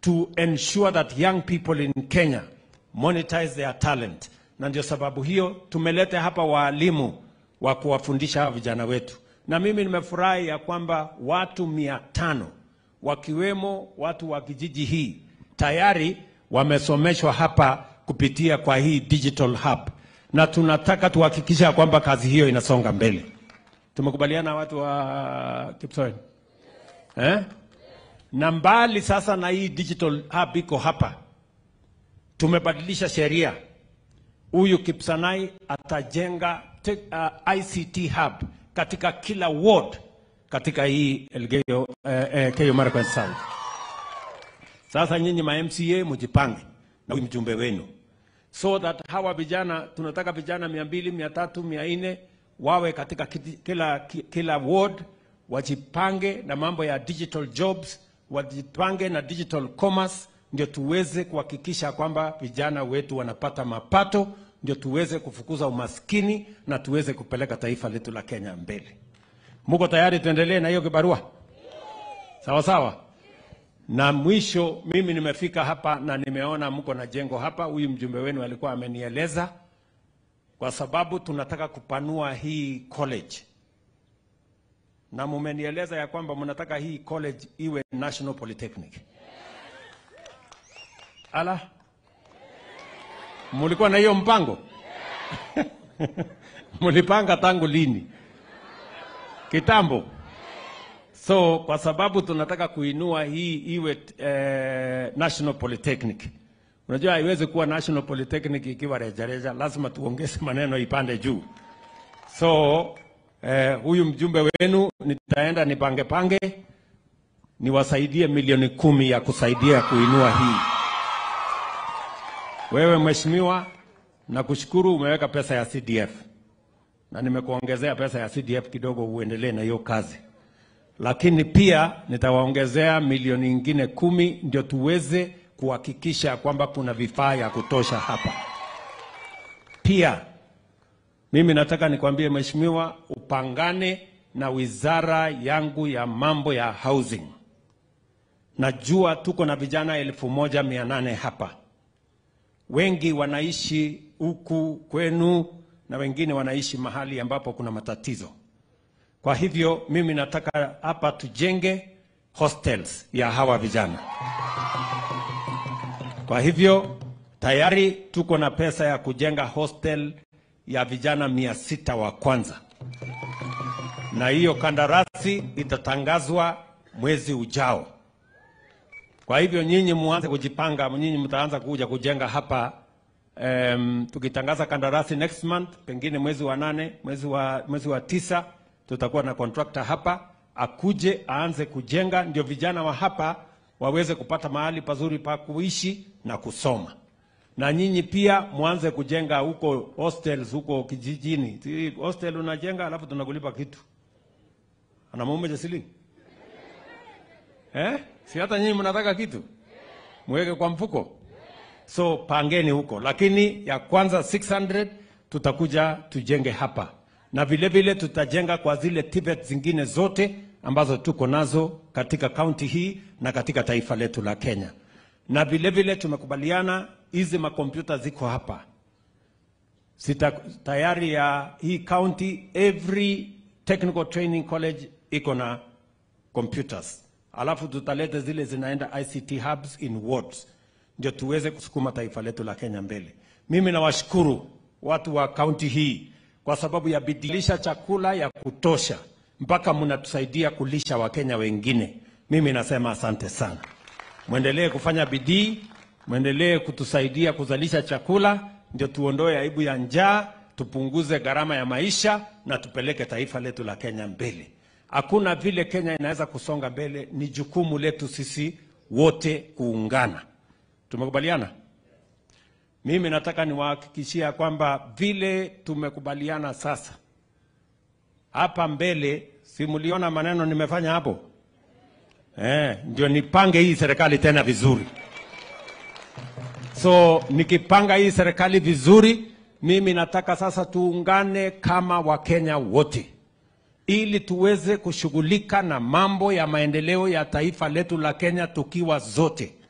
to ensure that young people in Kenya monetize their talent, na ndio sababu hiyo tumeleta hapa waalimu wa kuwafundisha hawa vijana wetu, na mimi nimefurahi ya kwamba watu mia tano wakiwemo watu wa kijiji hii tayari wamesomeshwa hapa kupitia kwa hii digital hub, na tunataka tuhakikisha kwamba kazi hiyo inasonga mbele. Tumekubaliana watu wa Kipsoen eh? na mbali sasa na hii digital hub iko hapa, tumebadilisha sheria. Huyu Kipsanai atajenga te, uh, ICT hub katika kila ward katika hii Elgeyo eh, eh, Keyo Marakwet South. Sasa nyinyi ma MCA mjipange na huyu mjumbe wenu so that hawa vijana tunataka vijana mia mbili mia tatu mia nne wawe katika kiti- kila, ki- kila ward wajipange na mambo ya digital jobs wajipange na digital commerce ndio tuweze kuhakikisha kwamba vijana wetu wanapata mapato ndio tuweze kufukuza umaskini na tuweze kupeleka taifa letu la Kenya mbele. Muko tayari tuendelee na hiyo kibarua? Sawa sawa. Na mwisho, mimi nimefika hapa na nimeona mko na jengo hapa. Huyu mjumbe wenu alikuwa amenieleza, kwa sababu tunataka kupanua hii college, na mumenieleza ya kwamba mnataka hii college iwe National Polytechnic. Ala, mulikuwa na hiyo mpango? mulipanga tangu lini? Kitambo. So kwa sababu tunataka kuinua hii iwe eh, National Polytechnic. Unajua haiwezi kuwa National Polytechnic ikiwa rejareja, lazima tuongeze maneno ipande juu. So eh, huyu mjumbe wenu nitaenda nipange pange niwasaidie milioni kumi ya kusaidia kuinua hii. Wewe mheshimiwa, nakushukuru umeweka pesa ya CDF na nimekuongezea pesa ya CDF kidogo uendelee na hiyo kazi lakini pia nitawaongezea milioni ingine kumi ndio tuweze kuhakikisha kwamba kuna vifaa ya kutosha hapa. Pia mimi nataka nikwambie mheshimiwa, upangane na wizara yangu ya mambo ya housing. Najua tuko na vijana elfu moja mia nane hapa, wengi wanaishi huku kwenu na wengine wanaishi mahali ambapo kuna matatizo. Kwa hivyo mimi nataka hapa tujenge hostels ya hawa vijana. Kwa hivyo tayari tuko na pesa ya kujenga hostel ya vijana mia sita wa kwanza, na hiyo kandarasi itatangazwa mwezi ujao. Kwa hivyo nyinyi muanze kujipanga, nyinyi mtaanza kuja kujenga hapa um, tukitangaza kandarasi next month, pengine mwezi wa nane, mwezi wa, mwezi wa tisa tutakuwa na contractor hapa akuje aanze kujenga, ndio vijana wa hapa waweze kupata mahali pazuri pa kuishi na kusoma, na nyinyi pia mwanze kujenga huko hostels huko kijijini. Si Hostel unajenga alafu tunakulipa kitu, anamuume jasili eh? Si hata nyinyi mnataka kitu mweke kwa mfuko, so pangeni huko, lakini ya kwanza 600 tutakuja tujenge hapa na vile vile tutajenga kwa zile TVET zingine zote ambazo tuko nazo katika kaunti hii na katika taifa letu la Kenya. Na vile vile tumekubaliana hizi makompyuta ziko hapa Sita, tayari ya hii county every technical training college iko na computers, alafu tutaleta zile zinaenda ICT hubs in wards, ndio tuweze kusukuma taifa letu la Kenya mbele. Mimi nawashukuru watu wa kaunti hii kwa sababu ya bidilisha chakula ya kutosha mpaka mnatusaidia kulisha Wakenya wengine. Mimi nasema asante sana, mwendelee kufanya bidii, mwendelee kutusaidia kuzalisha chakula, ndio tuondoe aibu ya njaa, tupunguze gharama ya maisha na tupeleke taifa letu la Kenya mbele. Hakuna vile Kenya inaweza kusonga mbele, ni jukumu letu sisi wote kuungana. Tumekubaliana? Mimi nataka niwahakikishia kwamba vile tumekubaliana sasa, hapa mbele, si mliona maneno nimefanya hapo eh? Ndio nipange hii serikali tena vizuri. So nikipanga hii serikali vizuri, mimi nataka sasa tuungane kama Wakenya wote ili tuweze kushughulika na mambo ya maendeleo ya taifa letu la Kenya tukiwa zote